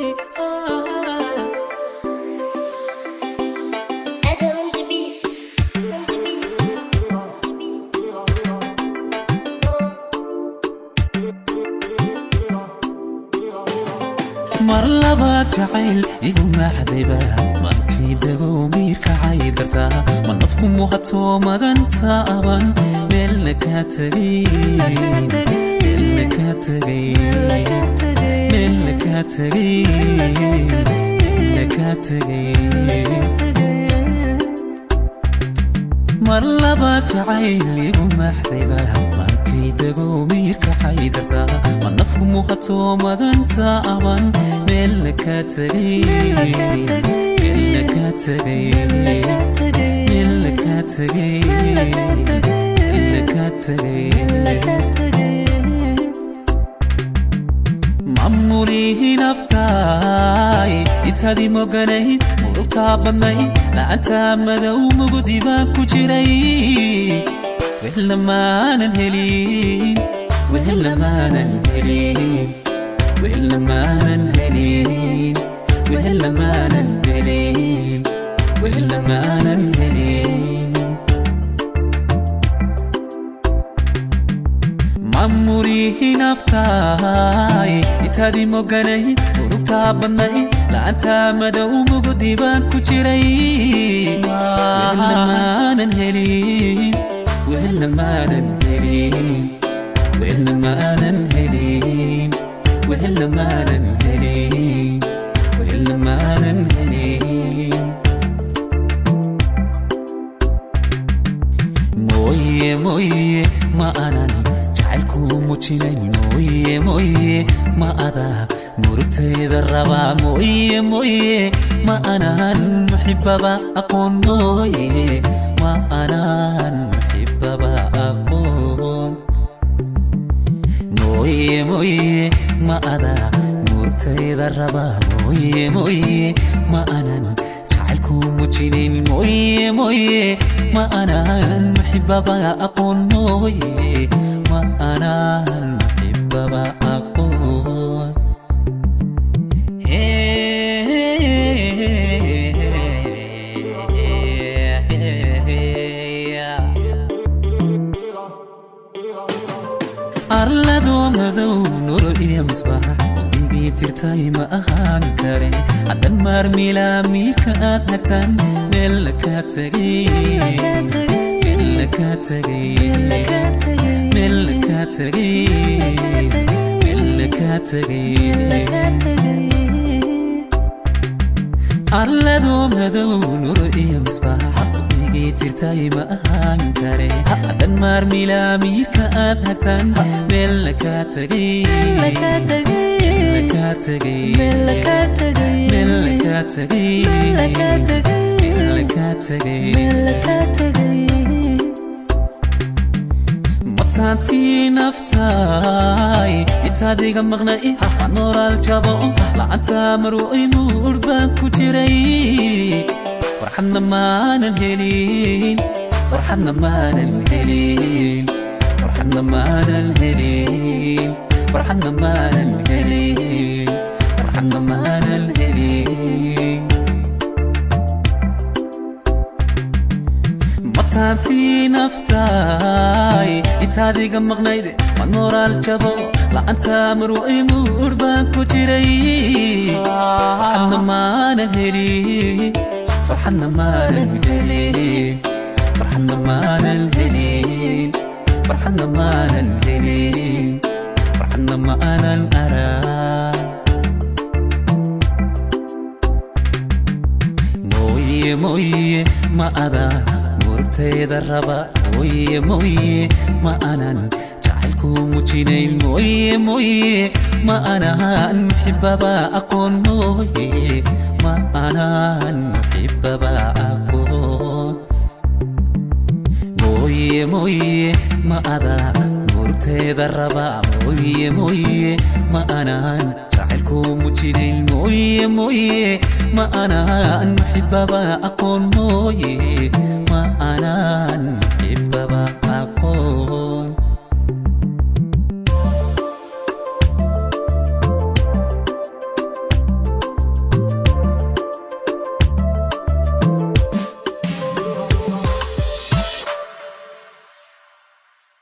Adam on the beat, on the beat, on the beat. mar labaad jacayl igu maaxdayba markii dagow miirkacay dartaa ma nafku muhato maganta aban meelna kaa tegay meelna kaa tegay meelna kaa tegay meelna kaa tegay mar labaad jacayl igu maaxdayba markii dagow miirkacay dartaa ma nafku muhato maganta aban meelna kaa tegay meelna kaa tegay meelna kaa tegay meelna kaa tegay mamulihi naftaay intaadii moganayd murugtaa badnayd la'antaa madow mugudi baan ku jiray wehla maanan helin wehla maanan helin wehla maanan helin wehla maanan helin wehla maanan helin mamurihi naftaay intaadii moganayd murugtaa badnayd la'antaa madow mugudi baan ku jiray wehla maanan helin wehla maanan helin wehla maanan helin wehla maanan helin wehla maanan helin mooye mooye ma anan jacaylku mujinayn mooye mooye ma ada murugtayda rabaa mooye mooye ma anan muxibaba aqoon mooye ma anan muxibaba aqoon mooye mooye ma ada murugtayda rabaa mooye mooye ma anan jacaylku mujinayn mooye mooye ma anan muxibaba aqoon mooye ma anan muxibaba aqoon arladoo madow nuro iyo misbaax igii tirtay ma ahaan kare haddan maarmilaa miirka aad hagtaan meel la kaa tegay meel la kaa tegay meel la kaa tegay meel la kaa tegay arladoo madow nuro iyo misbaax igii tirtay ma ahaan kare haddan maarmilaa miirka aad hagtaan meel la kaa tegay meel la kaa tegay meel la kaa tegay meel la kaa tegay mataantii naftaay intaadiga maqnay waa noolaal jabo la'anta marway muur baan ku jiray farxadna maanan helin farxadna maanan helin farxadna maanan helin farxadna maanan helin farxadna maanan helin mataantii naftaay intaadiga maqnayd waa noolaal jabo la'anta marway muur baan ku jiray farxadna maanan helin farxadna maanan helin farxadna maanan helin farxadna maanan helin farxadna maanan araa mooye mooye ma ada murugtayda raba mooye mooye ma anan jacaylku mujinayn mooye mooye ma anan muxibaba aqoon mooye ma anan muxibaba aqoon mooye mooye ma ada murugtayda raba mooye mooye ma anan jacaylku mujinayn mooye mooye ma anan muxibaba aqoon mooye ma anan muxibaba aqoon